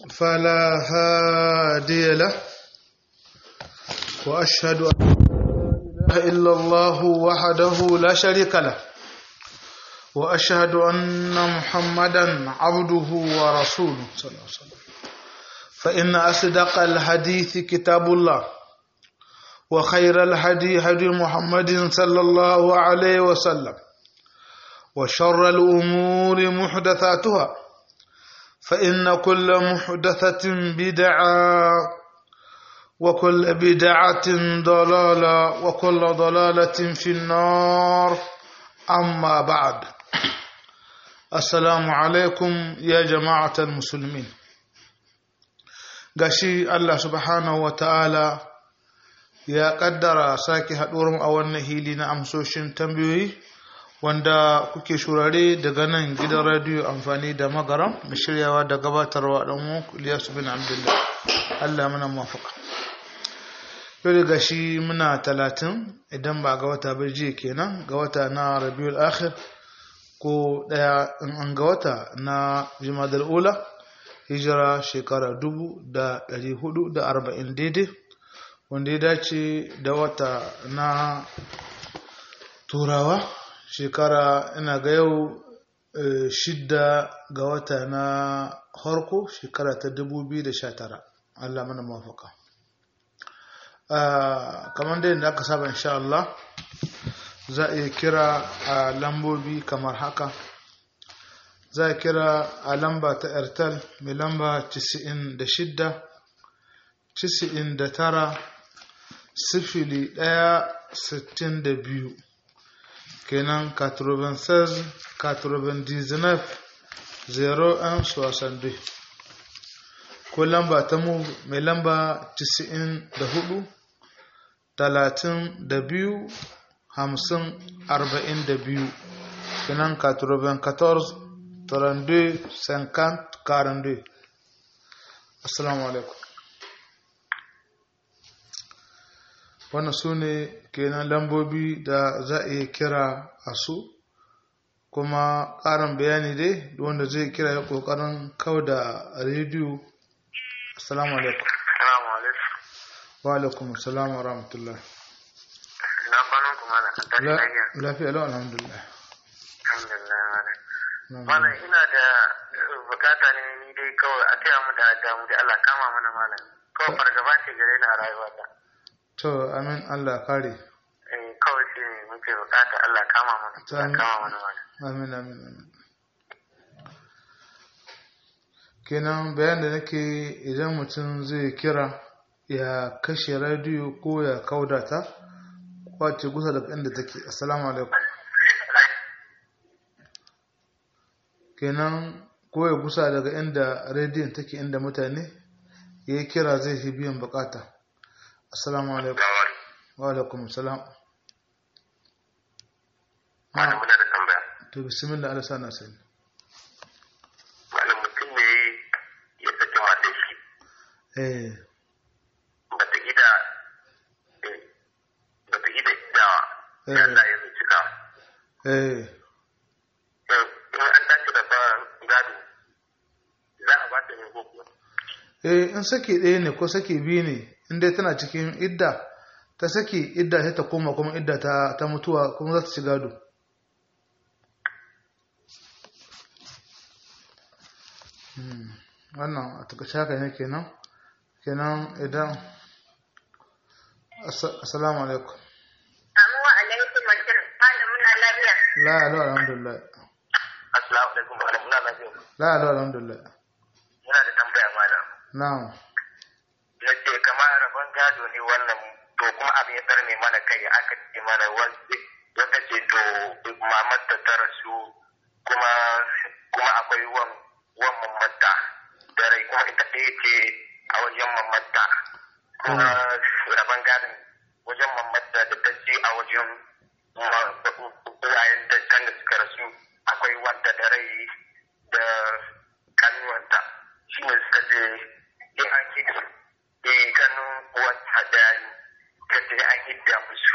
فلا هادي له وأشهد أن لا إله إلا الله وحده لا شريك له وأشهد أن محمدا عبده ورسوله صلى الله عليه وسلم فإن أصدق الحديث كتاب الله وخير الهدي هدي محمد صلى الله عليه وسلم وشر الأمور محدثاتها فإن كل محدثة بدعة وكل بدعة ضلالة وكل ضلالة في النار أما بعد السلام عليكم يا جماعة المسلمين gashi Allah subhanahu wa ta'ala ya kaddara sake haɗuwar a wannan hili na amsoshin tambayoyi wanda kuke shurare daga nan gidan radiyo amfani da magaram da shiryawa da gabatarwa ɗan mu Ilyasu bin Abdullah Allah mana mafaka yau da gashi muna talatin idan ba ga wata bai jiya kenan ga wata na rabiul akhir ko ɗaya in an ga wata na jimadar ula hijira shekara dubu da ɗari hudu da arba'in daidai wanda ya dace da wata na turawa shekara ina ga yau shidda ga wata na harko shekara ta 2019 Allah mana mafaka kamar dai da aka saba insha Allah za a iya kira a lambobi kamar haka za a kira a lamba ta airtel mai lamba 96 99 sifili ɗaya sittin da biyu kenan 96 99 01 62 ko lamba ta mu mai lamba 94 32 50 42 kenan 94 32 50 42 assalamu alaikum wannan su ne kenan lambobi da za a iya kira a su kuma ƙarin bayani dai wanda zai kira ya ƙoƙarin kau da rediyo assalamu alaikum wa alaikum assalamu wa rahmatullah lafiya lau alhamdulillah malam ina da bukata ne ni dai kawai a taya mu da adamu da Allah kama mana malam kawai fargaba ce gare ni a rayuwata to amin Allah kare kawai shi ne muke bukata Allah kama mana Allah kama mana mana amin amin amin kenan bayan da nake idan mutum zai kira ya kashe radiyo ko ya kaudata kwace gusa daga inda take assalamu alaikum kenan ko ya gusa daga inda rediyon take inda mutane ya yi kira zai fi biyan bukata assalamu alaikum wa alaikum salam Malam muna da tambaya. to bismillah Allah sana sani Malam mutum ne ya saki matan shi. eh Ba ta gida ba ta gida dawa. Eh. Ya Allah ya cika. eh In an tashi da ba gado za a ba ta ne ko kuwa. eh in saki ɗaya ne ko saki biyu ne in dai tana cikin idda ta saki idda sai ta koma kuma idda ta, ta mutuwa kuma za ta ci gado Hmm, wannan a takaice haka ne kenan kenan idan Assa- assalamu alaikum Amma alaikum assalam. Malam muna lafiya. la alo alhamdulillah Assalamu alaikum malam muna lafiya. la alo alhamdulillah Muna da tambaya malam. na'am Na ce kamar rabon gado ne wannan to kuma abin ya tsarme mana kai aka ce mana wanda wata ce to mamar ta ta rasu kuma kuma akwai wan wan mamatta da rai kuma ita ɗaya ce a wajen mamatta kuma rabon gadon wajen mamatta da ta ce a wajen uwayen da kan da suka rasu akwai wanta da rai da kanuwanta shi ne suka ce in an ki eh kanun wata da ta ce an hidda musu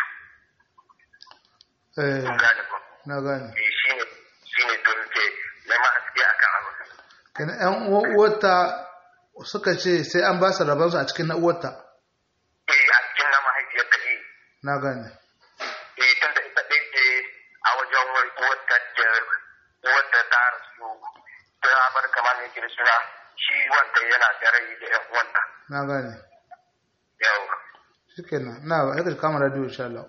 eh kun gane ba na gane eh shi ne shi ne don ke nema haske akan abu kenan yan uwa- uwarta suka ce sai an ba su rabansu a cikin na uwarta eh a cikin na mahaifiyar ta eh na gane eh tunda ita ɗin ce a wajen uwarta da uwarta ta rasu ta bar kamar ne da suna shi wanda yana da rai da ƴan uwanta na gane yau shikenan na ba sai ka kama radio insha Allah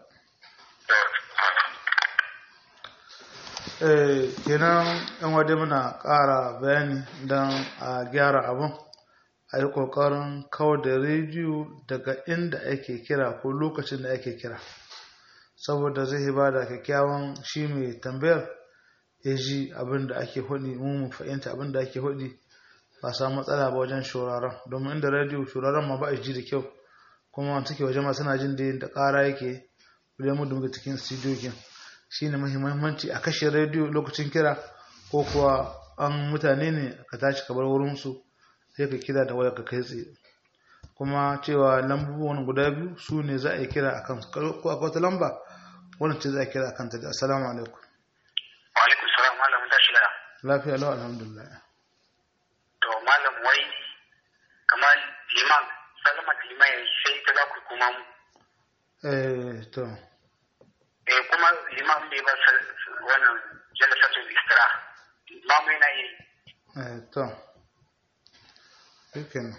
eh kenan yan wade muna ƙara bayani don a gyara abun a yi ƙoƙarin kawar da rediyo daga inda ake kira ko lokacin da ake kira saboda zai ba da kyakkyawan shi mai tambayar ya ji abin da ake hudi mu mu fahimta abin da ake hudi ba samu matsala ba wajen shuraren domin inda rediyo shuraren ma ba a ji da kyau kuma suke waje ma suna jin da da ƙara yake wajen mu dunga cikin studio shi ne muhimmanci a kashe rediyo lokacin kira ko kuwa an mutane ne ka tashi ka bar wurinsu sai ka kira da waya ka kai tsaye kuma cewa lambobin guda biyu su ne za a yi kira a kan ko akwai wata lamba wannan ce za a kira a kanta da assalamu alaikum wa alaikum salam malam mun tashi da lafiya lau alhamdulillah to malam wai kamar liman salama da liman ya sai ta za ku kuma mu eh to eh kuma liman bai ba sa- wannan jalasatul istira imamu yana yi eh to shikenan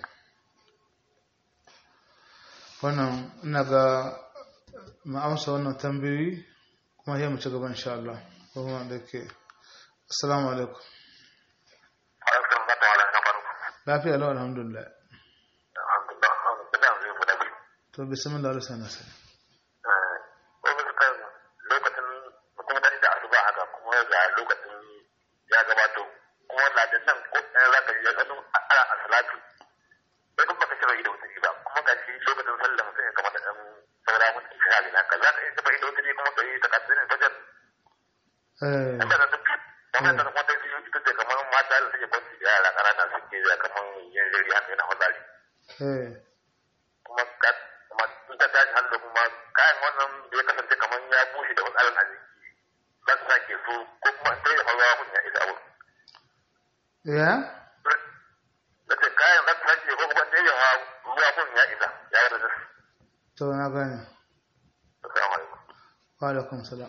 wannan ina ga mu amsa wannan tambayoyi kuma sai mu ci gaba insha Allah kuma da ke assalamu alaikum alaikum ba ta wala na farko lafiya lau alhamdulillah alhamdulillah ina zai mu da bi to bismillah Allah sana sai ko ba ka lokacin mutum da da asuba haka kuma ga lokacin ya gabato kuma ladan nan ko ɗaya za ka yi ɗan ana a salatu sai kuma ka shiga ido wuta ba kuma ga shi lokacin sallah mutum ya kamata ɗan saura mun ci hali na ka za ka iya shiga ido wuta kuma ka yi takardun fajar eh Ina da duk wannan da kuma dai biyu ita ce kamar mata da suke kwanci da yara ƙanana suke da kamar yin jiri haka yana fitsari. eh Kuma ka kuma in ta tashi hannu kuma kayan wannan da ya kasance kamar ya bushe da matsalar a jiki. Za su sake su ko kuma in tsaye ruwa kun ya isa abu. ya Da ce kayan za su sake ko kuma tsaye ruwa kun ya isa ya yi da to na gane Assalamu alaikum. wa alaikum salam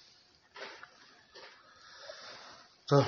to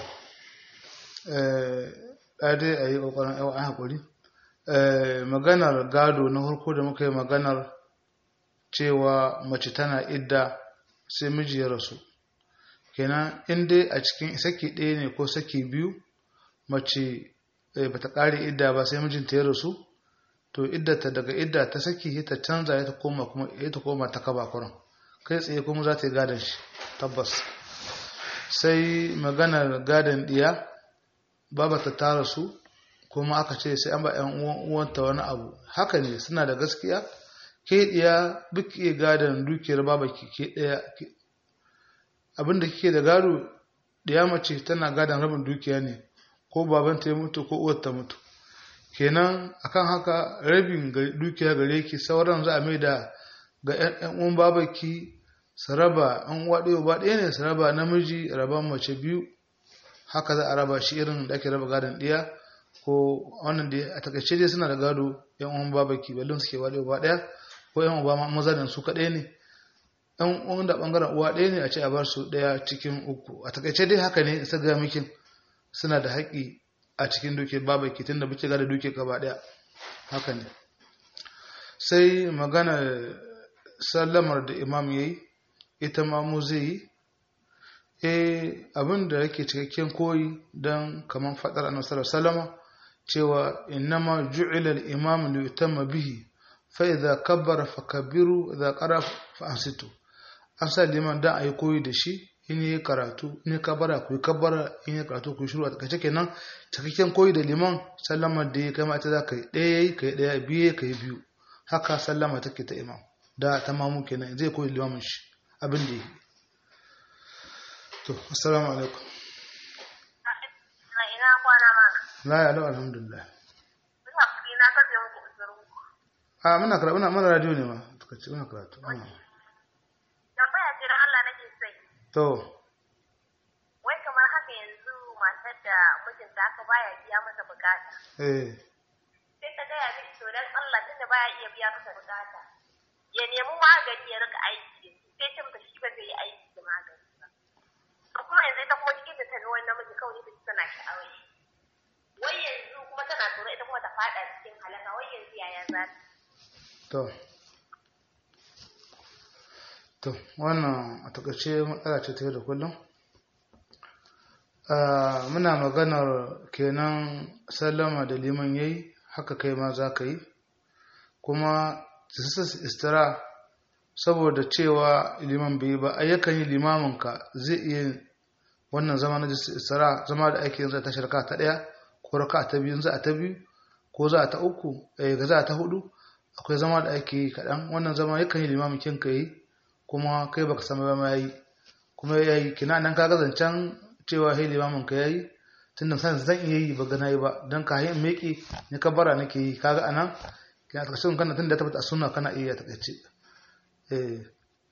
eh dai a yi ƙoƙarin yawa an haƙuri eh maganar gado na farko da muka yi maganar cewa mace tana idda sai miji ya rasu kenan in dai a cikin saki ɗaya ne ko saki biyu mace eh, bata ƙare idda ba sai mijinta ya rasu to iddata daga idda ta saki ta canza ya ta koma kuma ya ta koma ta kaba kuran kai tsaye kuma za ta yi gadon shi tabbas sai maganar gadon diya babata ta rasu kuma aka ce sai an ba yan uwan uwanta wani abu haka ne suna da gaskiya ke diya duk iya gadon dukiyar babaki ke daya abinda kike da gado diya mace tana gadon rabin dukiya ne ko babanta ya mutu ko uwar ta mutu kenan akan haka rabin ga- dukiya gare ki sauran za a mai da ga yan uwan babaki su raba an uwa ɗaya ba ɗaya ne su raba namiji raban mace biyu haka za a raba shi irin da ake raba gadon ɗiya ko wannan da a takaice dai suna da gado yan uwan babaki ballon suke wa ɗaya ba ɗaya ko yan uwa maza da su kaɗai ne yan uwan da ɓangaren uwa ɗaya ne a ce a bar su ɗaya cikin uku a takaice dai haka ne isa ga mikin suna da haƙƙi a cikin duke babaki tunda muke gada duke gaba ɗaya haka ne sai magana sallamar da imam ya yi ita ma mu zai yi eh abin da yake cikakken koyi don kamar faɗar annabi sallallahu alaihi wasallam cewa innama ju'ila al-imam li yutamma bihi fa idza kabbara fakabbiru idza qara fa ansitu an sa liman dan ayi koyi da shi in yi karatu in yi kabbara ku yi kabbara in yi karatu ku yi shiru a takaice kenan cikakken koyi da liman sallama da ya kama ita za ka yi ɗaya yayi ka yi ɗaya biyu ka yi biyu haka sallama take ta imam da ta mamu kenan zai koyi limamin shi abin da yi to assalamu alaikum Na ina kwana ma. la ya lau alhamdulillah Ina kuɗi na kaje muku uzurin ku. a muna karatu muna mana radio ne ma suka ce muna karatu mm. Tambaya ce don Allah nake sai. to Wai kamar haka yanzu matar da mijinta aka baya biya mata bukata. eh dan Allah tunda baya iya biya masa bukata ya nemi magani ya rika aiki sai ce mata shi ba zai yi aiki da magani ba to kuma yanzu ita kuma cikin da ta ga wani namiji kawai ita tana sha'awar shi wai yanzu kuma tana tsoro ita kuma ta fada cikin halaka wai yanzu yaya za ta to to wannan a takaice matsala ce ta yau da kullum Ah, muna maganar kenan sallama da liman yayi haka kai ma za ka yi kuma tisas istira saboda cewa liman bai yi ba ayyukan yi limaminka zai iya wannan zama na istira zama da ake yin zai ta shirka ta ɗaya ko raka ta biyu za a ta biyu ko za a ta uku eh, ga za a ta hudu akwai zama da ake yi kaɗan wannan zama yakan yi limamin kin ka yi kuma kai baka san ba ma yi kuma ya yi kina nan kaga zancen cewa hei limamin ka yayi tunda san zan iya yi ba gana yi ba don ka hin meki ni kabara nake yi kaga anan kina ta kashin kana tunda ta tabbata a sunna kana iya ta kace eh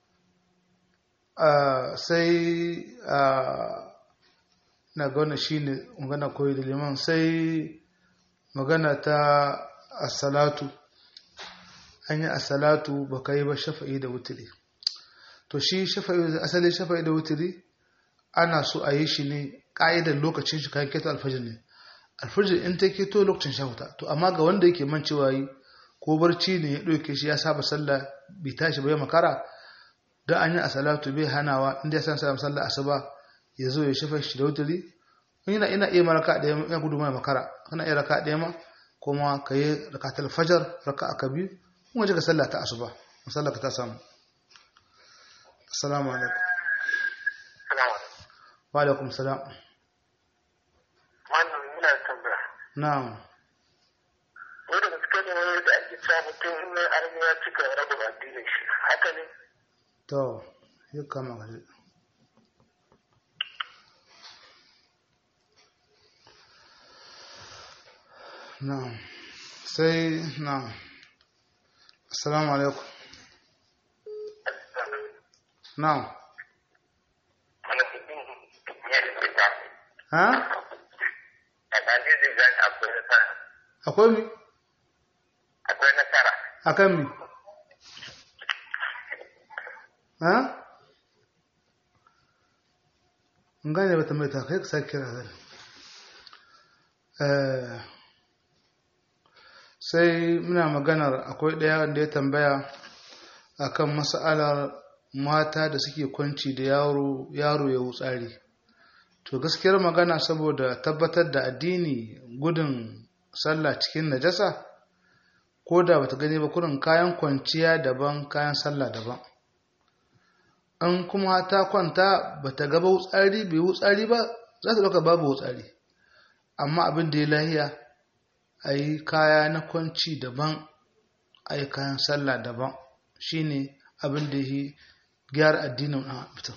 ah sai ah na ga wannan shine magana koyi da liman sai magana ta as-salatu an yi as-salatu baka yi ba shafa'i da wutiri to shi shafa'i asali shafa'i da wutiri ana so a yi shi ne ƙa'idar lokacin shi kayan keto alfajir ne alfajir in ta keto lokacin shahuta to amma ga wanda yake man cewa yi ko barci ne ya ɗauke shi ya saba sallah bai tashi ba ya makara don an yi a salatu bai hanawa inda ya san sa sallah asuba ya zo ya shafa shi da wuturi ina ina iya maraka ɗaya ya gudu mai makara kana iya raka ɗaya ma kuma ka yi rakatul fajar raka aka biyu kuma je ka sallah ta asuba sallah ka ta samu assalamu alaikum Salamu alaikum. wa alaikum salam Wannan muna da tambaya. na'am Wai da gaske ne wai da ake cewa mutum in mai armi ya cika rabin addinin shi. Haka ne? to yi kama gaji na'am sai na'am assalamu alaikum na'am Wani mutum ya da fita. ha A ɗan zai gani akwai nasara. akwai mi Akwai nasara. akan mi ha in gane ba tambayi ta kai ka sake kira zai Eh, sai muna maganar akwai ɗaya wanda ya tambaya akan mas'alar mata da suke kwanci da yaro yaro ya wutsari to gaskiyar magana saboda tabbatar da addini gudun sallah cikin najasa ko da bata gani ba kurin kayan kwanciya daban kayan sallah daban an kuma ta kwanta bata gaba wutsari bai wutsari ba za ta ɗauka babu wutsari amma abin da ya lahiya a yi kaya na kwanci daban a yi kayan sallah daban shine abin da ya gyara addinin ɗan mutum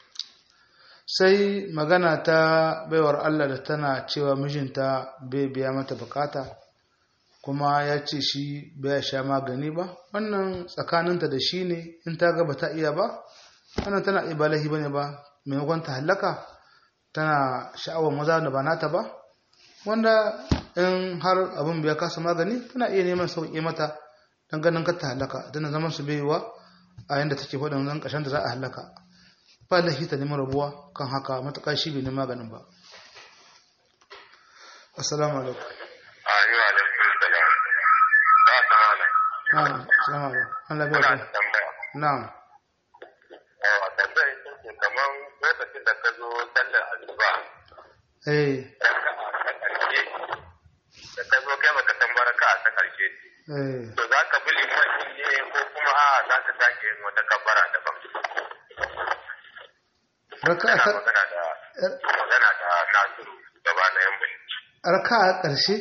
sai magana ta baiwar Allah da tana cewa mijinta bai biya mata bukata kuma ya ce shi bai sha magani ba wannan tsakaninta da shi ne in ta gaba ta iya ba wannan tana iya balahi bane ba maimakon ta hallaka tana sha'awar maza da ba nata ba wanda in har abin bai kasa magani tana iya neman sauƙi mata don ganin ka ta hallaka don zaman su baiwa a yanda take faɗin zan ƙashin da za a hallaka ba lahi ta neman rabuwa kan haka matuƙa shi bai neman maganin ba assalamu alaikum Ayyuwa alaikum salam. Ba ta hana. na'am assalamu alaikum Allah bai Muna ku da tambaya. na'am Yawa tambaya ita ce kamar lokacin da ka zo sallar asuba. eh raka'a ta ƙarshe da ka zo kai baka san baraka a ta ƙarshe eh to za ka bi liman ne ko kuma a za ka sake yin wata kabbara daban raka'a ina ta magana da magana da nasiru gaba na yan bai raka'a ƙarshe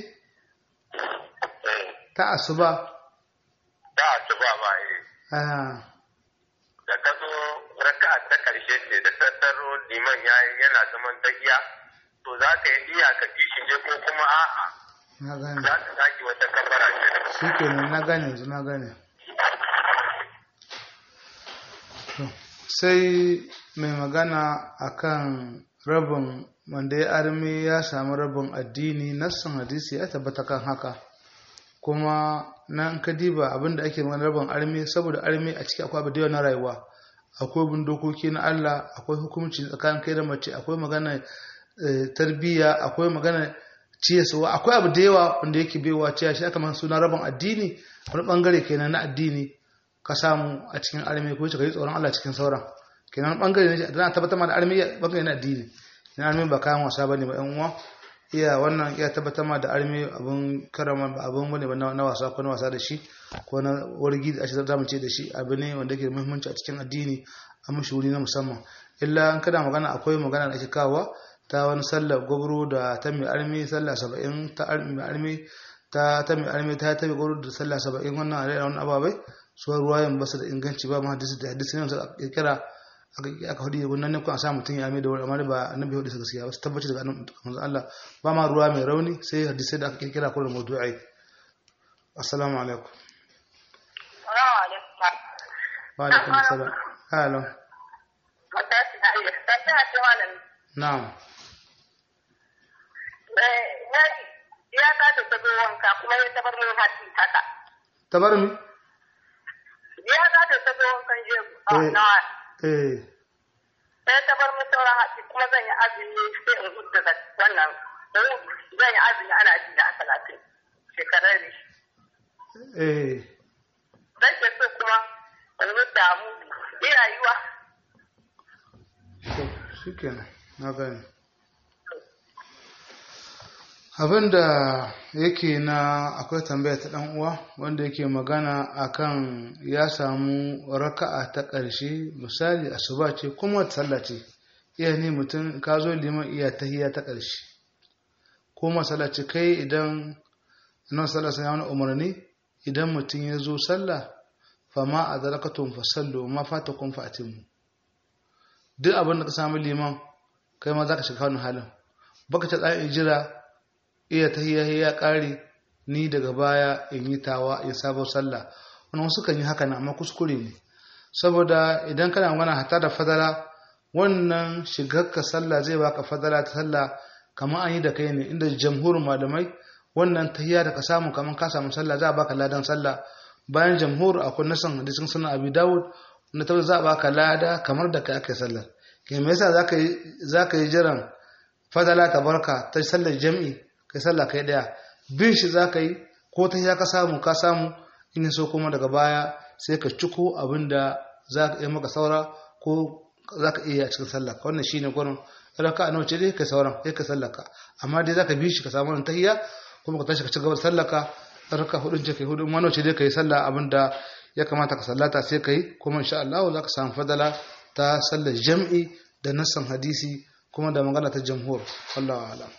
ta asuba da asuba ba eh ah da ka zo raka'a ta ƙarshe ce da tattaro liman ya yi yana zaman tahiya to za ka yi iya ka ji shi ne ko kuma a'a na gane za ka sake wata kabbara ce daban shikenan na gane yanzu na gane To, sai mai magana akan rabin wanda ya arme ya samu rabin addini nassan hadisi ya tabbata kan haka kuma nan ka diba abin da ake magana rabin armi saboda armi a ciki akwai abu da yawa na rayuwa akwai bin dokoki na Allah akwai hukunci tsakanin kai da mace akwai magana tarbiyya akwai magana ciyaswa akwai abu da yawa wanda yake baiwa ciya shi aka man suna rabin addini wani bangare kenan na addini ka samu a cikin armi ko ka yi tsoron Allah cikin sauran kenan bangare ne da na tabbatar da armi bangare na addini na armi ba kayan wasa bane ba yan uwa iya wannan iya tabbatar ma da armi abun karama ba abun bane ba na wasa ko na wasa da shi ko na wargi da ashirar zamu ce da shi abu ne wanda ke da muhimmanci a cikin addini a mashi wuri na musamman illa an kada magana akwai magana da ake kawo ta wani sallar gwabro da ta mai armi sallah saba'in ta mai armi ta ta mai armi ta ta mai gwabro da sallah saba'in wannan a wani ababai su ruwayan basu da inganci ba ma hadisi da hadisi ne suka kirkira aka hudu wannan ne kun a sa mutum ya mai da wani amma ba annabi hudu su gaskiya ba su tabbaci daga annabi Allah ba ma ruwa mai rauni sai hadisi da aka kirkira ko da mawdu'i assalamu alaikum wa alaikum assalam hello na'am ya ta da tabo wanka kuma ya tabar min hati haka tabar mi ya ta da tabo wankan je na eh sai ta bar min sauran hatsi kuma zan yi azumi sai in hudu da wannan zan yi azumi ana ji da talatin shekarar ne. eh Zan ke so kuma in hudu mu ina yiwa. shi kenan na gani abinda yake na akwai tambaya ta dan uwa wanda yake magana akan ya samu raka'a ta ƙarshe misali asuba ce kuma sallah ce iya ne mutum ka zo liman iya tahiyya ta ƙarshe ko masala ce kai idan nan sallah sai wani umarni idan mutum ya zo sallah fama adrakatun fasallu ma fatakum fa'timu duk abin da ka samu liman kai ma zaka shiga wannan halin baka ta tsayin jira iya tahiyya ya kare ni daga baya in yi tawa in sabon sallah wani wasu kan yi haka na amma kuskure ne saboda idan kana magana hata da fadala wannan shigarka sallah zai baka fadala ta sallah kamar an yi da kai ne inda jamhurin malamai wannan tahiyya da ka samu kamar ka samu sallah za a baka ladan sallah bayan jamhur akwai nasan hadisin sunan abi dawud wanda ta za a baka lada kamar da kai aka yi sallar ke me yasa zaka yi zaka yi jiran fadala ta barka ta sallar jami'i kai sallah kai daya bin shi zaka yi ko ta ya ka samu ka samu in so kuma daga baya sai ka ciko abinda za ka yi maka saura ko za ka iya a cikin sallah wannan shine gurin raka a nawace dai kai sauran sai ka sallaka amma dai za ka bi shi ka samu wannan tahiyya kuma ka tashi ka ci gaba da sallaka raka hudun ce kai hudun ma nawace dai kai sallah abinda ya kamata ka sallata sai kai kuma insha Allah za ka samu fadala ta sallar jam'i da nassan hadisi kuma da magana ta jamhur wallahu a'lam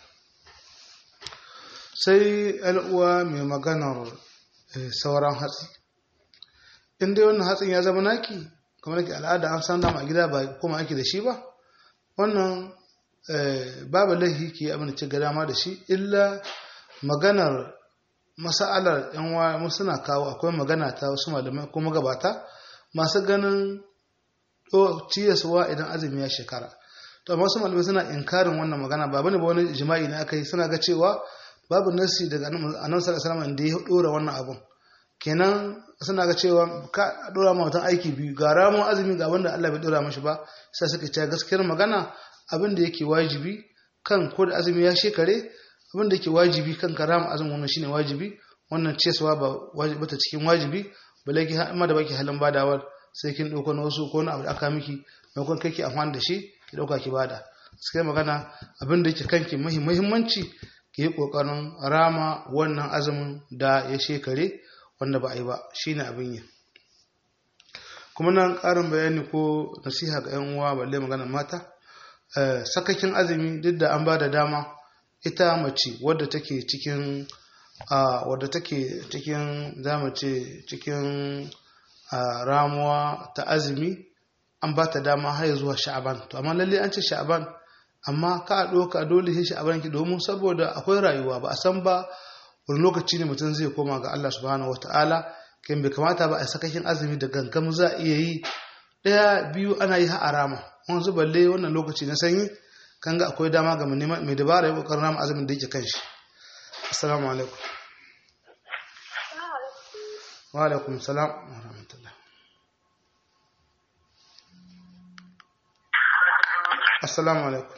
sai al'uwa mai maganar sauran hatsi in dai wannan hatsin ya zama naki kamar ke al'ada an san dama a gida ba kuma ake da shi ba wannan babu laifi ke abin da ce ga dama da shi illa maganar masa'alar yan wa suna kawo akwai magana ta wasu malamai ko magabata masu ganin ciyaswa idan azumi ya shekara to amma wasu malamai suna inkarin wannan magana ba bane ba wani jima'i ne aka yi suna ga cewa babu nasi daga annabi sallallahu alaihi da ya dora wannan abun kenan suna ga cewa ka dora ma mutum aiki biyu ga ramon azumi ga wanda Allah bai dora mashi ba sai suka ce gaskiyar magana abin da yake wajibi kan ko da azumi ya shekare abin da yake wajibi kan karama azumin wannan shine wajibi wannan cewa ba wajibi ta cikin wajibi balle ki amma da baki halin badawar sai kin dauko na wasu ko na abu da aka miki maimakon kai ki amfani da shi ki dauka ki bada sai magana abin da yake kanki muhimmanci ki yi kokarin rama wannan azumin da ya shekare wanda ba a yi ba shine abin yi kuma nan karin bayani ko nasiha ga yan uwa balle magana mata sakakin azumi duk da an ba da dama ita mace wadda take cikin wadda take cikin zama ce cikin ramuwa ta azumi an ba ta dama har zuwa sha'aban to amma lalle an ce sha'aban amma ka a ɗauka dole sai sha'aban ki domin saboda akwai rayuwa ba a san ba wani lokaci ne mutum zai koma ga Allah subhanahu wataala kan bai kamata ba a sakakin azumi da gangam za a iya yi ɗaya biyu ana yi har rama wanzu balle wannan lokaci na sanyi kan ga akwai dama ga mai dabara ya kokarin rama azumin da yake kan shi assalamu alaikum wa alaikum salam wa rahmatullah assalamu alaikum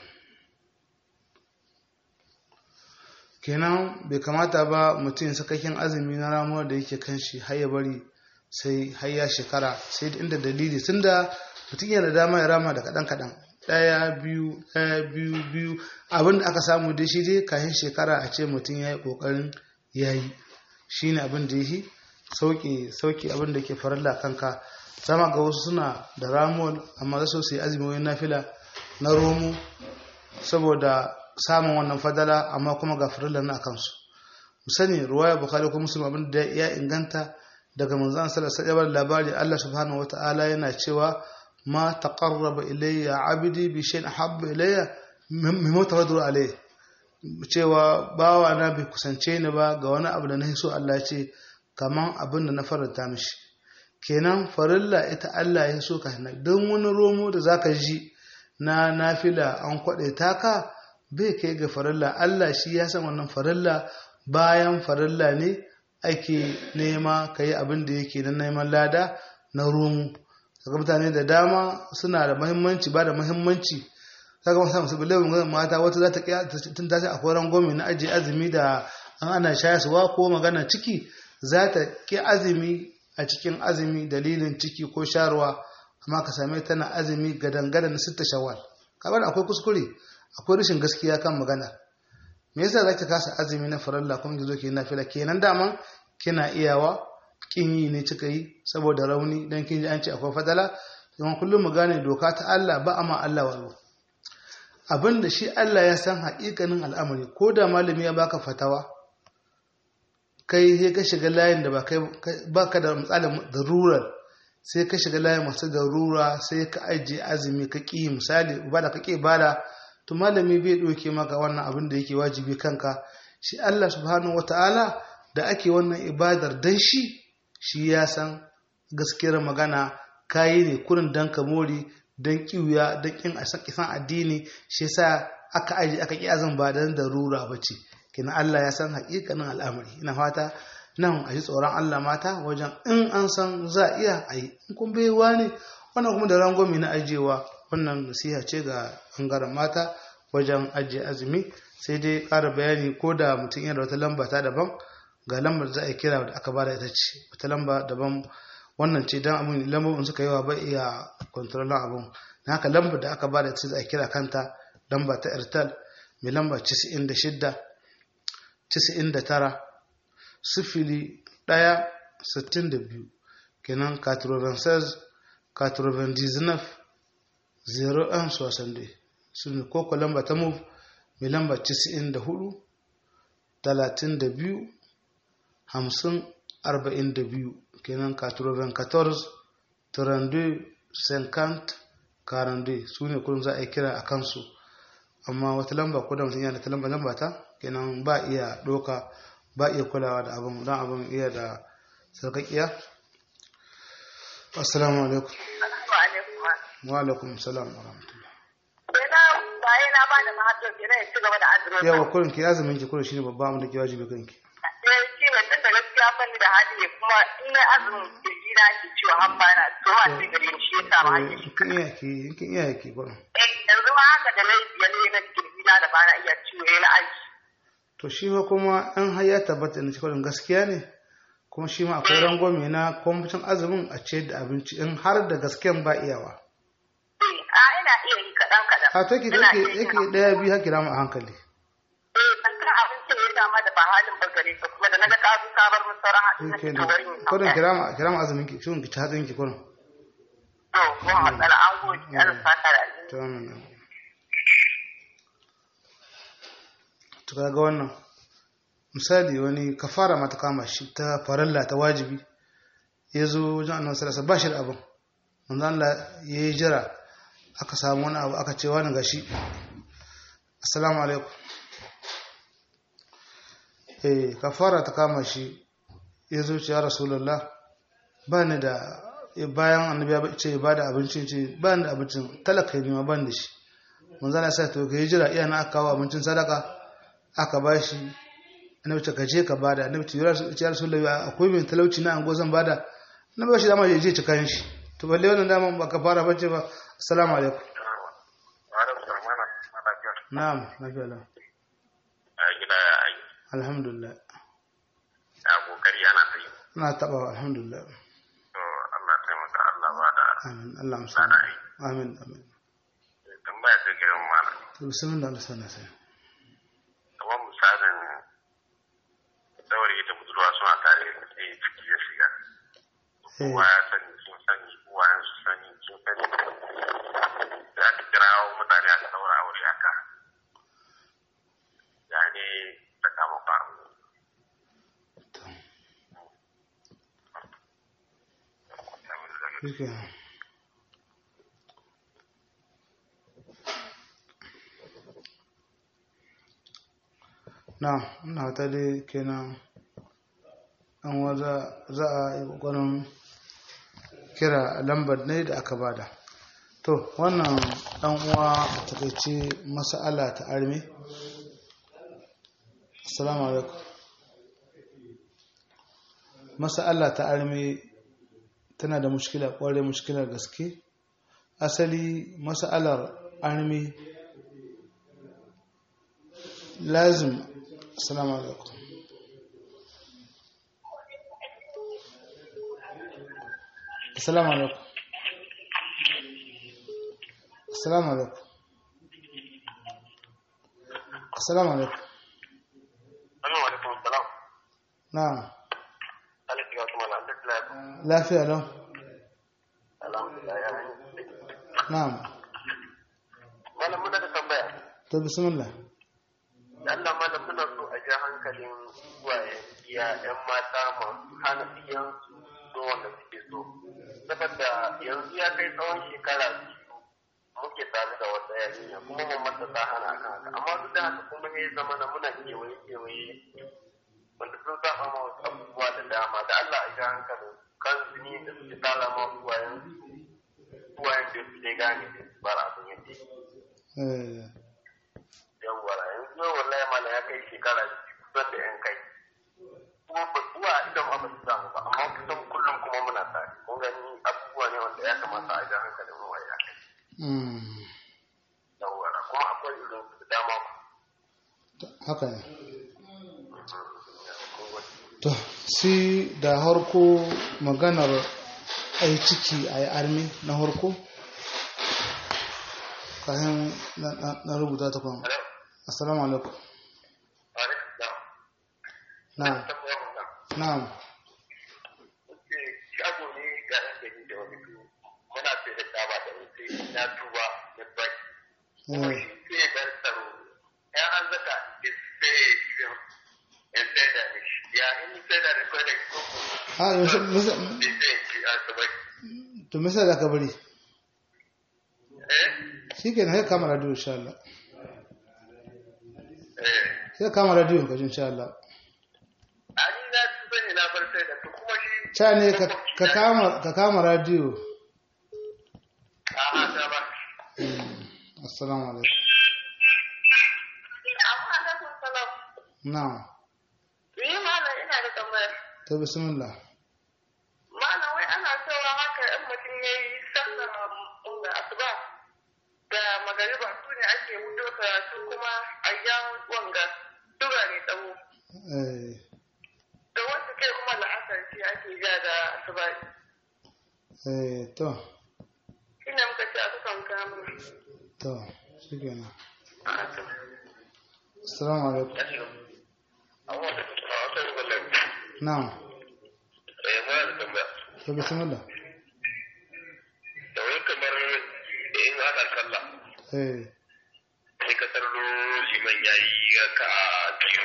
kenan bai kamata ba mutum sakakken azumi na ramuwar da yake kan shi har ya bari sai har ya shekara sai da inda dalili tun da mutum yana da dama ya rama da kaɗan kaɗan ɗaya biyu ɗaya biyu biyu abin da aka samu dai shi dai kayan shekara a ce mutum ya yi ƙoƙarin ya yi shi ne abin da yi sauƙi sauƙi abin da ke faralla kanka zama ga wasu suna da ramuwar amma za su yi azumi wani nafila na romo saboda samun wannan fadala amma kuma ga farilla na kansu mu sani ruwaya bukhari ko muslim abin da ya inganta daga manzon sallallahu alaihi wasallam labari Allah subhanahu wataala yana cewa ma taqarraba ilayya abdi bi shay'in habba ilayya mimma tawaddu alayhi cewa bawa na bai kusance ni ba ga wani abu da na so Allah ya ce kaman abin da na faranta mishi kenan farilla ita Allah ya so ka don wani romo da zaka ji na nafila an kwaɗe taka bai kai ga farilla Allah shi ya san wannan farilla bayan farilla ne ake nema ka yi abin da yake na neman lada na romu daga mutane da dama suna da mahimmanci ba da mahimmanci kaga masu musu bilawin mata wata za ta kiya tun tashi a koran gomi na ajiye azumi da an ana shayaswa ko magana ciki za ta ki azumi a cikin azumi dalilin ciki ko sharuwa amma ka same tana azumi gadan-gadan na sitta shawwal kamar akwai kuskure akwai rashin gaskiya kan magana me yasa zaki kasa azumi na faralla kuma ki zo ki nafila kenan daman kina iyawa kin yi ne kika yi saboda rauni dan kin ji an ce akwai fadala kuma kullum mu gane doka ta Allah ba amma Allah wayo abinda shi Allah ya san haƙiƙanin al'amari ko da malami ya baka fatawa kai sai ka shiga layin da ba kai baka da misalin darurar sai ka shiga layin masu darura sai ka ajiye azumi ka ƙi misali ba da ka ƙi bada to malami bai ɗauke maka wannan abin da yake wajibi kanka shi Allah subhanahu wata'ala da ake wannan ibadar dan shi shi ya san gaskiyar magana kayi ne kurin dan ka mori dan kiwuya dan kin a san addini shi yasa aka aji aka ki azan ba dan darura bace kina Allah ya san haƙiƙanin al'amari ina fata nan a ji tsoron Allah mata wajen in an san za a iya a yi in kun baiwa ne wannan kuma da rangwami na ajiyewa wannan nasiha ce ga ɓangaren mata wajen ajiye azumi sai dai ƙara bayani ko da mutum yana da wata lamba ta daban ga lambar da za a kira da aka bada ita ce wata lamba daban wannan ce don abin lambobin suka yawa ba iya kwantarolin abin na haka lambar da aka bada ita za a kira kanta lamba ta airtel mai lamba 96 99 sifili ɗaya sittin da biyu kenan 96 99 01 62 su ne koko lamba ta move mai lamba 94 32 50 42 kenan 94 32 50 42 su ne kudin za a yi kira a kansu amma wata lamba ko da mutum yana ta lamba lamba ta kenan ba iya doka ba iya kulawa da abin don abin iya da sarkakiya assalamu alaikum wa alaikum salam wa rahmatullah yawa kurin ki azumin ki kurin shine babba da ke wajibi kanki shi ne tun da gaskiya fanni da hali ne kuma in na azumin kirji na ke ciwo har bana to ma sai gare ni shi yasa ma hake shi kin iya ki kin iya ki kurin eh yanzu ma haka da na biya ne na kirji na da bana iya ciwo na aji to shi ma kuma an har ya tabbata da cikin gaskiya ne kuma shi ma akwai rangwame na kwamfutan azumin a ce da abinci in har da gasken ba iyawa a ina iya yi kaɗan kaɗan a take take yake daya biyu haki rama a hankali eh kan abincin ya dama da ba halin bagare ka kuma da na ga ka zo ka bar mun sauran hadin na cikin wurin yin kurin kirama kirama azumin ki shin ki ci hatsin ki kurin to mun matsala an gode Allah saka da alheri to amin to kaga wannan misali wani kafara mata kama shi ta faralla ta wajibi ya zo wajen annabi sallallahu ba shi da abin manzo Allah ya yi jira aka samu wani abu aka ce wani gashi assalamu alaikum eh kafara ta kama shi ya zo ce ya rasulullah ba ni da bayan annabi ya ce ba da abincin ce ba ni da abincin talaka ne ma ban da shi manzo Allah sai to ka yi jira iya na aka kawo abincin sadaka aka ba shi annabi ta kaje ka bada annabi ta yura ya rasulullahi akwai mai talauci na ango zan bada na ba shi dama ya je ci kayan shi to balle wannan dama ba ka fara bace ba assalamu alaikum na'am lafiya lau gida ya ayi alhamdulillah ya kokari ana ta yi na taba alhamdulillah to Allah taimaka Allah ba da amin Allah amsa amin amin tambaya ta gidan malam to bismillah Allah sana sai kamar misalin saurayi da budurwa suna tare sai ciki ya shiga eh kowa ya sani sun sani uwayen su sani sun sani da aka kirawo mutane aka daura aure haka ya ne ta kama faru to shike na ina ta dai kenan an waza za a yi ƙoƙarin kira lambar ne da aka bada to wannan ɗan uwa a takaice mas'ala ta armi assalamu alaikum mas'ala ta armi tana da mushkila ƙwarai mushkilar gaske asali mas'alar armi lazim assalamu alaikum assalamu alaikum assalamu alaikum assalamu alaikum Assalamu alaikum salam na'am alaikum wa rahmatullahi wa barakatuh lafiya lau alhamdulillah ya yi na'am malam muna da tambaya to bismillah Allah malam muna so a ja hankalin uwaye iya yan mata masu hana iyan so wanda suke so saboda yanzu ya kai tsawon shekara biyu muke tare da wata yarinya kuma mun masa ta hana akan haka amma duk da haka kuma ya zama na muna kewaye kewaye wanda sun saba ma wasu abubuwa da dama da Allah a ja hankalin kan zini da suke tara ma uwayen uwayen da su ne gane da su bar abin yadda yake eh yawwa yanzu yau wallahi mala ya kai shekara kusan da yan kai kuma ba zuwa idan ba su samu ba amma kusan kullum kuma muna tare kun gani abubuwa ne wanda ya kamata a ja hankalin mu ya kai mm yawwa kuma akwai irin su da dama haka ne kun gani to si da harko maganar ai ciki a yi armi na harko kayan na- na na rubuta ta kwan hello assalamu alaikum alaikum salam na'am tambaya wannan na'am ce shago ne ga yan gari da wani biyu muna sai da taba da sai na tuba da bai kuma eh shi sai ya bar tsaro ya an zaka sai ya ya sai da mishi ya in sai da da kai da ko a yaushe misa- sai sai ki a sabai to misa da ka bari eh shi ke na sai kama radio insha Allah eh sai kama radio ka ji insha Allah ani na tuba ne na bar sai da to kuma shi ca ne ka- ka kama ka kama radio a ha da ba assalamu alaikum Amma alaikum salam. na'am Ni malam ina da tambaya. to bismillah Malam wai ana cewa haka in mutum ya yi sallar da asuba da magariba su ne ake wuto karatu kuma a yan wanga tura ne tsawo. eh Da wasu kai kuma la'asar ce ake ja da asuba. eh to Shi ne muka ce a kusan kamun. to shi ke na A to. assalamu alaikum amma da a wata rubutan na'am eh muna da tambaya to bismillah da wai kamar in ana sallah eh sai ka tarro liman yayi ka a biyu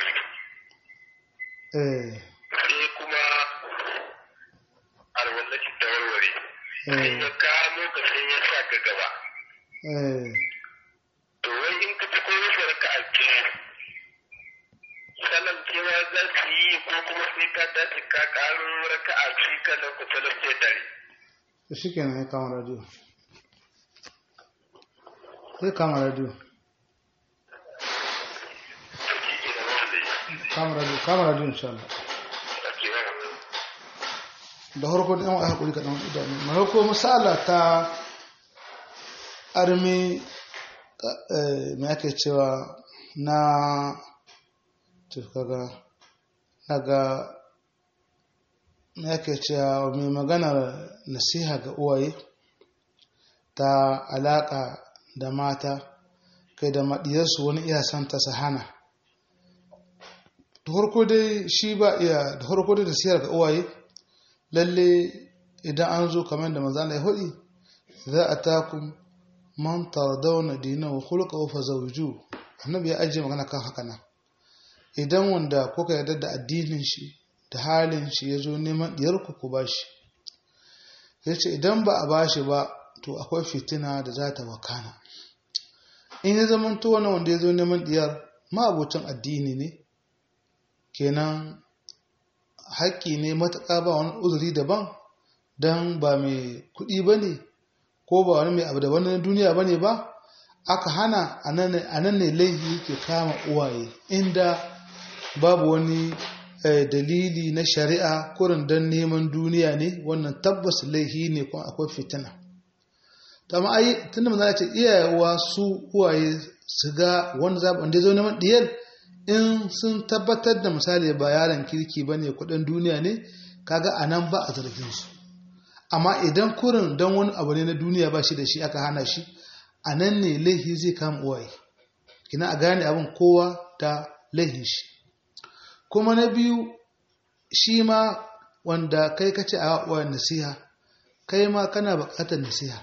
eh sai kuma alwallaci ta warware eh in ya kamo ka sai ya sa ka gaba eh to wai in ka ci koyo shi raka a biyu salam cewa za su yi ko kuma sai ka dace ka karo raka a biyu kanan ku salam ce tare to shi ke na sai kama radio sai kama radio to shi ke da wanda yi kama radio kama radio insha Allah da harko da yan hakuri kaɗan idanu na harko misala ta armi mai ake cewa na kaga naga mai ake cewa mai maganar nasiha ga uwaye ta alaƙa da mata kai da maɗiyarsu wani iya son ta sahana da harko dai shi ba iya da harko dai nasihar ga uwaye lalle idan an zo kamar da manzana ya hudu za a takun man tardauna dinahu khulqahu fazawju annabi ya ajiye magana kan haka nan idan wanda kuka yarda da addinin shi da halin shi ya zo neman diyarku ku bashi yace idan ba a bashi ba to akwai fitina da za ta wakana in ya zama to wani wanda ya zo neman diyar ma'abocin addini ne kenan haƙƙi ne matuƙa ba wani uzuri daban don ba mai kuɗi ba ne ko ba wani mai abu daban na duniya ba ne ba aka hana a nan ne laifi ke kama uwaye inda babu wani dalili na shari'a kurin don neman duniya ne wannan tabbas laifi ne kuma akwai fitina amma ai tunda manzo ce iyayewa su uwaye su ga wanda zaɓi wanda ya zo neman diyar in sun tabbatar da misali ba yaron kirki ba ne kudin duniya ne kaga a nan ba a zargin su amma idan kurin don wani abu ne na duniya ba shi da shi aka hana shi a nan ne laihi zai kama uwaye kina a gane abin kowa da laihin shi kuma na biyu shi ma wanda kai kace a uwayen nasiha kai ma kana buƙatar nasiha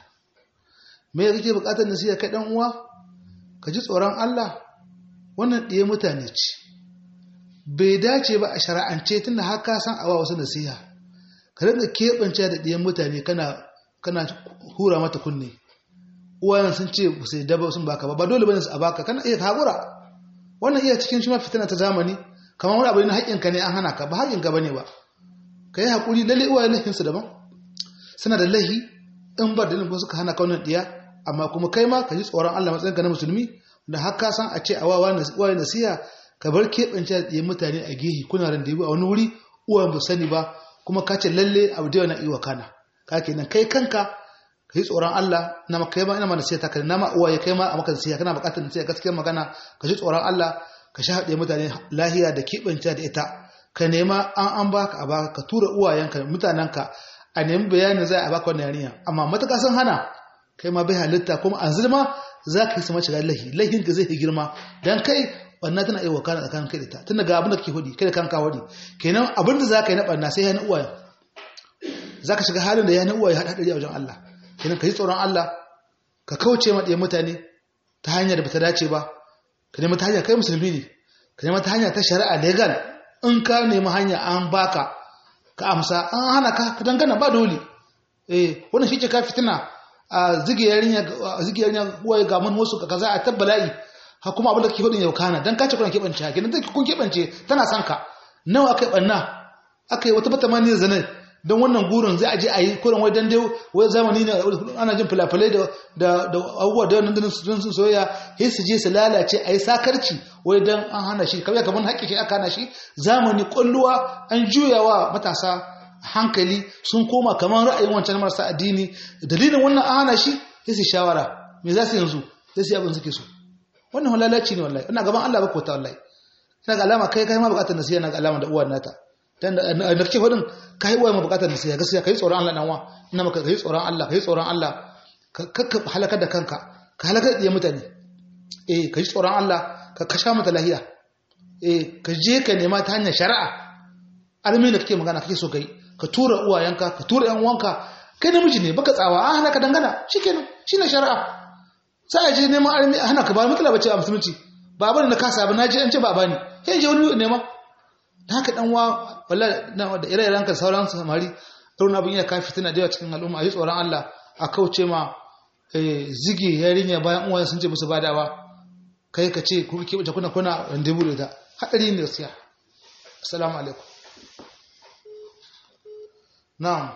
me kake buƙatar nasiha kai dan uwa ka ji tsoron Allah wannan ɗaya mutane ce bai dace ba a shari'ance tunda haka san awa wasu nasiha ka rinka keɓance da ɗiyan mutane kana hura mata kunne uwayen sun ce ba sai daba sun baka ba ba dole bane su a baka kana iya haƙura wannan iya cikin shi ma fitina ta zamani kamar wani abu ne haƙƙinka ne an hana ka ba haƙƙinka bane ba ka yi haƙuri lalle uwayen laifinsu daban suna da laihi in ba dalilin ko suka hana ka wannan ɗiya amma kuma kai ma ka ji tsoron Allah matsayinka na musulmi da haka san a ce a wawa nasiha ka bar keɓance da ɗiyan mutane a gehe kuna randebu a wani wuri uwayen ba sani ba kuma ka ce lalle abu da na iya kana ka kenan kai kanka ka yi tsoron Allah na maka kai ma ina ma nasiha ta kai na ma uwaye kai ma a maka nasiha kana buƙatar nasiha gaskiyar magana ka ji tsoron Allah ka sha haɗe mutane lahiya da keɓance da ita ka nema an an baka a baka ka tura uwayenka mutanenka a nemi bayanin za a baka wannan yarinya amma matuƙa sun hana kai ma bai halitta kuma an zilma za ka yi sama shiga lahi lahin ka zai girma dan kai banna tana iya wakana tsakanin kai da ta tunda ga abin da kake hudi kai da kanka hudi kenan abin da za ka yi na banna sai ya na uwaye za ka shiga halin da ya na uwaye haɗa hadari a wajen Allah kenan ka yi tsoron Allah ka kauce ma ɗiyan mutane ta hanyar da bata dace ba ka nemi ta hanya kai musulmi ne ka nemi ta hanya ta shari'a legal in ka nemi hanya an baka ka amsa an hana ka ka dangana ba dole eh wannan shi ke ka fitina a zige yarinya a zige yarinya uwaye ga mun wasu ka kaza a tabbala'i ha kuma abin da kake hudin yau kana dan kace kuna kebance ha kenan take kun kebance tana son ka nawa akai banna akai wata bata mani zanen don wannan gurin zai aje a yi kurin wai dan dai wai zamani ne ana jin filafilai da da da abubuwa da wannan sun sun soyayya sai su je su lalace a yi sakarci wai dan an hana shi kawai kamar haƙƙi shi aka hana shi zamani kulluwa an juyawa matasa hankali sun koma kamar ra'ayin wancan marasa addini dalilin wannan an hana shi sai su shawara me za su yanzu sai su yi abin suke so wannan halalaci ne wallahi ina gaban Allah ba ko ta wallahi ina ga alama kai kai ma bukatar nasiha na ga alama da uwan nata dan da nake fadin kai uwa ma bukatar nasiha gaskiya kai tsoron Allah dan wa ina maka kai tsoron Allah kai tsoron Allah ka halaka da kanka ka halaka da mutane eh kai tsoron Allah ka kasha mata lahiya eh ka je ka nema ta hanyar shari'a almi da kake magana kake so kai ka tura uwayenka ka tura yan uwanka kai namiji ne baka tsawa a hana ka dangana shikenan shine shari'a sai a je neman almi a hana ka ba matsala bace a musulunci ba bane na kasa ba na je an ce ba bani sai je wani nema da haka dan wa wallahi da ire-iren ka sauran samari irin abin yana kafi tana da yawa cikin al'umma a yi tsoron Allah a kauce ma zige yarinya bayan uwaye sun ce musu badawa kai ka ce ku ke kuna kuna randebu da ta hadari ne gaskiya assalamu alaikum na'am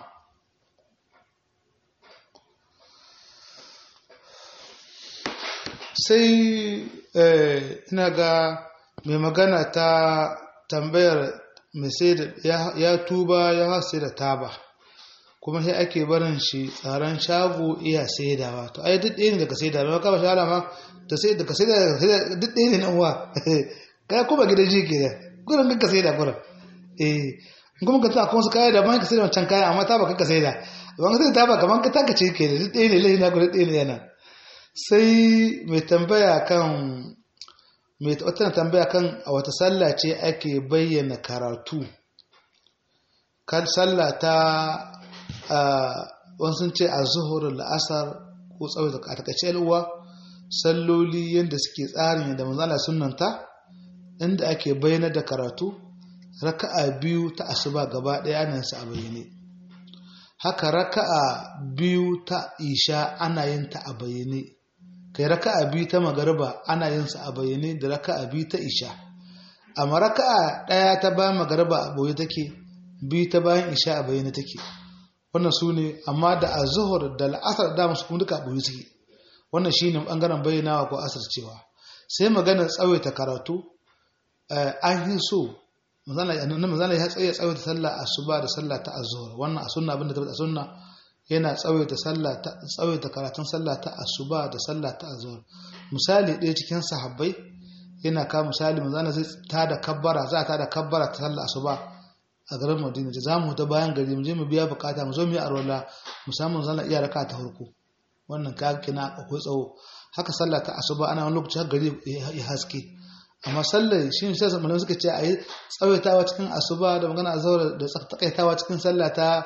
sai ina ga mai magana ta tambayar mai sai da ya tuba ya hasa da taba kuma sai ake barin shi tsaron shago iya saidawa to ai duk ɗaya ne daga saida ba ka ba shawara ma da sai da ka saida duk ɗaya ne nan uwa kai kuma gidan ji ke da gurin ka saida gurin eh kuma ka ta kuma su kaya da ban ka saida wancan kaya amma ta ba ka saida ban ka saida ta ba kaman ka taka ce ke da duk ɗaya ne lai na gurin ɗaya ne yana sai mai tambaya kan mai wata tambaya kan a wata sallah ce ake bayyana karatu kan sallah ta wani sun ce a zuhur la'asar ko tsawaita a takaice uwa salloli yadda suke tsarin yadda manzala sunanta inda ake bayyana da karatu raka'a biyu ta asuba gaba ɗaya ana su a bayyane haka raka'a biyu ta isha ana yin ta a bayyane kai raka'a biyu ta magariba ana yin sa a bayyane da raka'a biyu ta isha amma raka'a ɗaya ta bayan magariba a boye take biyu ta bayan isha a bayyane take wannan su ne amma da a zuhur da la'asar da musu kuma duka a boye suke wannan shi ne ɓangaren bayyanawa ko asar cewa sai maganar tsawaita karatu an yi so mazana ya tsaye tsawaita sallah asuba da sallah ta azhar wannan a sunna abinda ta sunna yana tsawaita sallah ta tsawaita karatun sallah ta asuba da sallah ta azhar misali ɗaya cikin sahabbai yana ka misali mazana zai ta da kabbara za ta da kabbara ta sallah asuba a garin Madina za mu ta bayan gari mu je mu biya bukata mu zo mu yi arwala musamman zana iya raka ta farko wannan ka kina akwai tsawo haka sallah ta asuba ana wani lokaci gari ya haske amma sallar shi ne sai malamai suka ce a yi tsawaitawa cikin asuba da magana azhar da takaitawa cikin sallah ta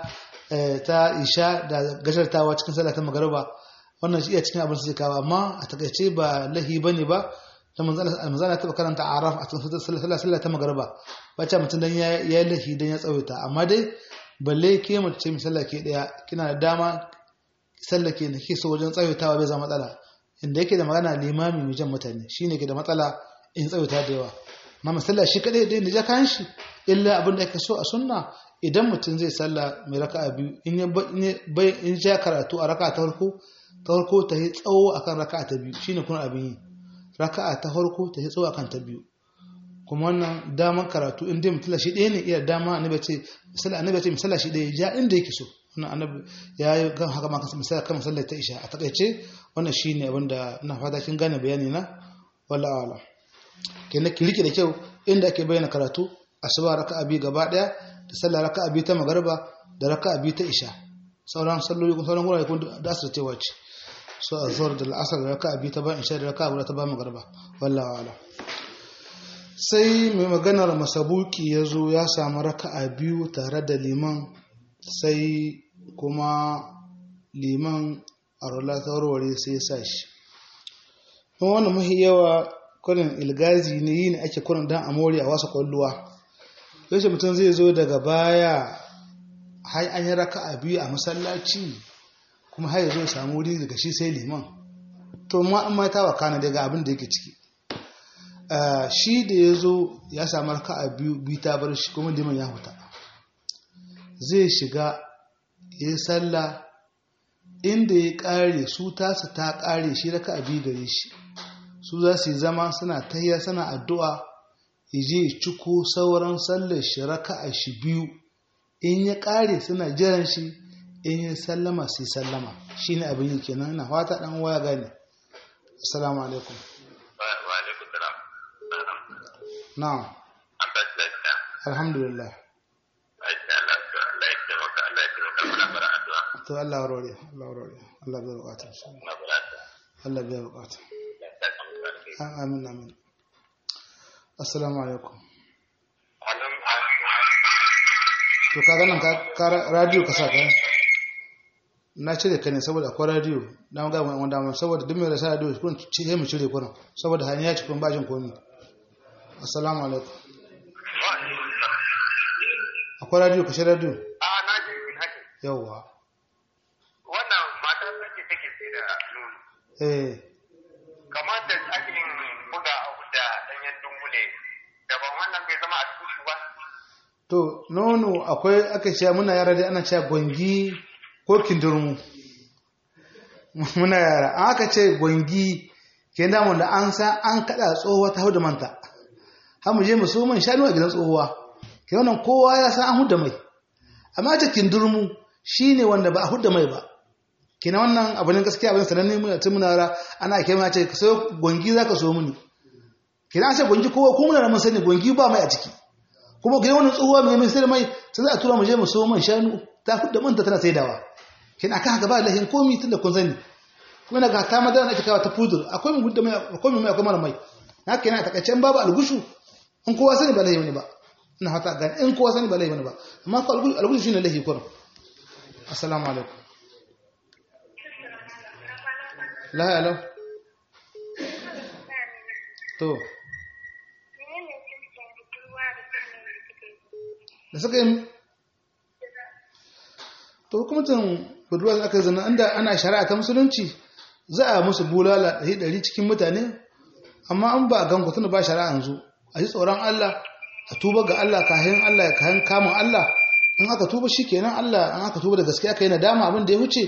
ta isha da gashartawa cikin sallah ta magariba wannan shi iya cikin abin su kawo amma a takaice ba lahi bane ba da manzana ta karanta araf a cikin sallah sallah ta magariba bacci mutum dan ya yi lahi dan ya tsawaita amma dai balle ke mace misalla ke daya kina da dama sallah ke ne ke so wajen tsawaitawa bai zama matsala inda yake da magana limami mai jan mutane shine ke da matsala in tsawaita da yawa ma masalla shi kadai da ja kayan shi illa abin da ake so a sunna idan mutum zai salla mai raka'a biyu in ya bai in ja karatu a raka'a ta farko ta farko ta yi tsawo akan raka'a ta biyu shine kuma abin yi raka'a ta farko ta yi tsawo akan ta biyu kuma wannan daman karatu in dai mutum shi ɗaya ne iya dama annabi ce misali annabi ce misali shi ɗaya ja inda yake so wannan annabi ya yi kan haka ma misali kan misali ta isha a takaice wannan shine abin da ina fata kin gane bayani na wala ala kenan ki rike da kyau inda ake bayyana karatu asuba raka'a biyu gaba daya da sallah raka'a biyu ta magariba da raka'a biyu ta isha sauran salloli kun sauran gurare kun da asar cewa ce so azhar da al'asar da raka'a biyu ta bayan isha da raka'a guda ta bayan magariba wallahi ala sai mai maganar masabuki ya zo ya samu raka'a biyu tare da liman sai kuma liman a rola ta warware sai ya sa shi wannan mahi yawa kurin ilgazi ne yi ne ake kurin dan amori a wasu kwalluwa yaushe mutum zai zo daga baya har an yi raka a biyu a masallaci kuma har ya zo samu wuri daga shi sai liman to ma an mata wa kana daga abin da yake ciki shi da ya zo ya samu raka a biyu biyu ta bar shi kuma liman ya huta zai shiga ya yi sallah inda ya kare su tasa ta kare shi raka a biyu gare shi su za su yi zama suna tahiya suna addu'a ije ciko sauran sallar shi raka'a shi biyu in ya ƙare suna jiran shi in ya sallama su yi sallama shi ne abin yi kenan na fata ɗan waya gane assalamu alaikum na'am alhamdulillah to Allah warware Allah warware Allah bai bukata Allah bai bukata amin amin assalamu alaikum to ka ganin ka radio ka sa kai na cire ka ne saboda akwai radio na ga wani wanda saboda duk mai rasa radio kun ce mu cire kurin saboda hanya ci kun bajin komi assalamu alaikum akwai radio ka shi radio a na ji haka yawwa wannan mata take take sai da nono eh kamar da ake yin buga abu da ɗanyen dungule daban wannan bai zama a tushe ba to nono akwai aka ce muna yara dai ana cewa gwangi ko kindirmu muna yara an aka ce gwangi ke damu da an san an kada tsohuwa ta hau da manta har mu je mu so man shanu a gidan tsohuwa ke wannan kowa ya san an hudda mai amma ta kindurmu shine wanda ba a hudda mai ba kina wannan abu ne gaskiya abin sananne muna tun muna ra ana kai ma ce ka so gongi zaka so muni kina an ce gongi kowa ko muna da mun sani gongi ba mai a ciki kuma gidan wannan tsohuwa mai mai sai mai sai za a tura mu je mu so man shanu ta hudda manta tana saidawa kina aka haka ba lahin komi tun da kun sani kuma daga ta madara ake kawo ta fudur akwai mu hudda mai akwai mu mai akwai mara mai na kenan a takaice babu algushu in kowa sani ba lahi wani ba ina hata gani in kowa sani ba lahi wani ba amma ko algushu shine lahi kurum assalamu alaikum la hello to da suka yi to hukumcin budurwa da aka zana inda ana shari'a ta musulunci za a musu bulala ɗari ɗari cikin mutane amma an ba a gan tunda ba shari'a yanzu a yi tsoron Allah a tuba ga Allah kayan Allah kayan kamun Allah in aka tuba shi kenan Allah in aka tuba da gaskiya aka yi nadama abin da ya wuce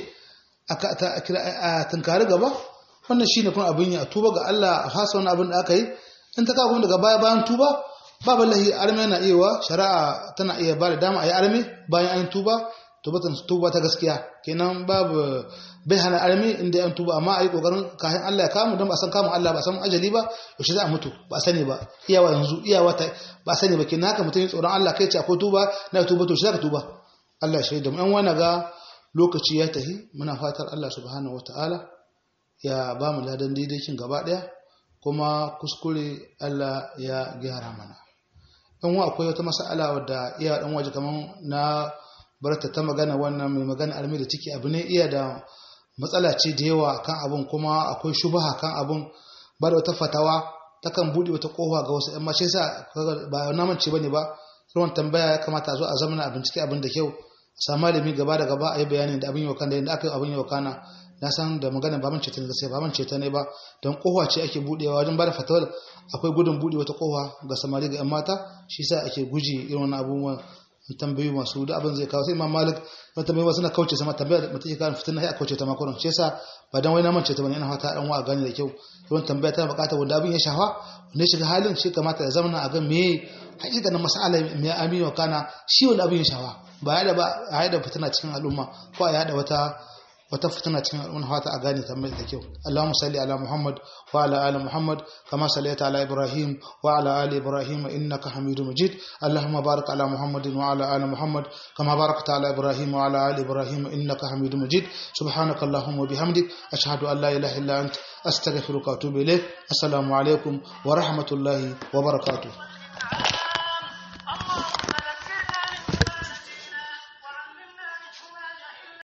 a tunkari gaba wannan shi ne kuma abin yi a tuba ga Allah a fasa wani abin da aka yi in ta kawo daga baya bayan tuba babu lahi arme na iya wa shari'a tana iya ba da dama a yi arme bayan an tuba tubatan tuba ta gaskiya kenan babu bai hana arme inda an tuba amma a yi kokarin kayan Allah ya kamu don ba san kamun Allah ba san ajali ba yaushe za a mutu ba sani ba iyawa yanzu iyawa ta ba sani ba kenan haka mutum tsoron Allah kai ce akwai tuba na tuba to shi zaka tuba Allah shi da mu yan wani ga lokaci ya tahi muna fatar Allah subhanahu wataala ya ba mu ladan daidaikin gaba daya kuma kuskure Allah ya gyara mana dan wa akwai wata mas'ala wadda iya dan waje kaman na barta ta magana wannan mai magana almi da ciki abu ne iya da matsala ce da yawa kan abun kuma akwai shubaha kan abun ba da wata fatawa takan buɗe wata kofa ga wasu 'yan mace sa ba na mance bane ba ruwan tambaya ya kamata a zo a zamana a bincike abin da kyau a samu malami gaba da gaba a yi bayanin da abin yau kan da yadda aka yi abin yau kana na san da magana ba mance ta ne gaskiya ba mance ta ne ba don kofa ce ake buɗewa wajen ba da fatawar akwai gudun buɗe wata kofa ga samari ga 'yan mata shi sa ake guji irin wani abubuwan tambayi masu da abin zai kawo sai imam malik wani tambayi wasu na kauce sama tambaya da mutum ke kawo fitina sai a kauce ta makonan shi yasa ba dan wai na mance ta bane ina fata dan wa gane da kyau don tambaya tana bukatar wanda abin ya shafa wanda ya shiga halin shi kamata ya zama a ga me hakikanin mas'ala me amin wa kana shi wanda abin ya shafa ba ya da ba a yada fitina cikin al'umma ko a yada wata wata fitina cikin al'umma fata a gane tambayar da kyau Allahumma salli ala Muhammad wa ala ali Muhammad kama sallaita ala Ibrahim wa ala ali Ibrahim innaka Hamidum Majid Allahumma barik ala Muhammadin wa ala ali Muhammad kama barakta ala Ibrahim wa ala ali Ibrahim innaka Hamidum Majid subhanaka Allahumma wa bihamdik ashhadu an la ilaha illa anta astaghfiruka wa atubu ilayk assalamu alaikum wa rahmatullahi wa barakatuh